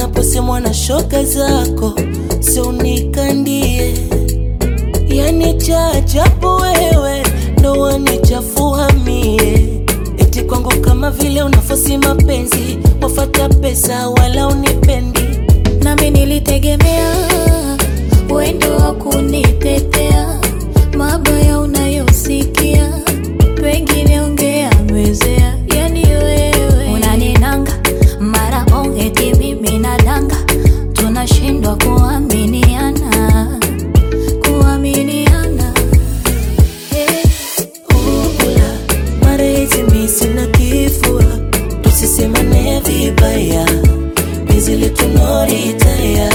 naposemwa na shoga zako, sio unikandie. Yani cha ajabu wewe ndo wanichafua mie, eti kwangu kama vile unafosi mapenzi, wafata pesa wala unipendi. nami nilitegemea wendo wa kunitetea mabaya unayosikia pengine ungeamezea yani wewe unaninanga mara ongeti mimi na danga tunashindwa kuaminiana kuaminiana hey. Ula, mara hizi mi sina kifua, tusisemane vibaya, penzi letu no retire.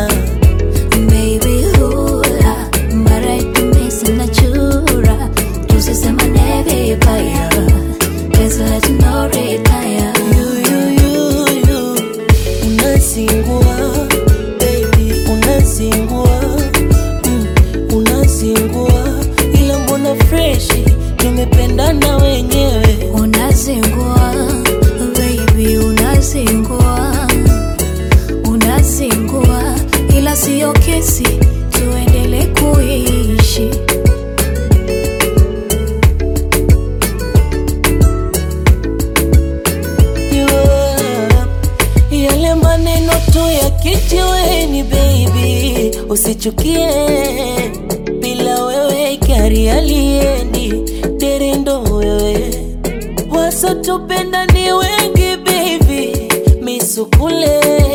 Baby hula mara itumisi na chura tusisemane vibaya pesa letu no retire You, you, you, you, unazingua, baby, unazingua, mm, unazingua, ila mbona freshi, tumependana wenyewe. unazingua baby unazingua unazingua ila siyo kesi tuendele kuishi Yeah. Yale maneno tu ya kijiweni baby, usichukie bila wewe gari aliendi derendo wewe wasotupenda ni wengi baby, misukule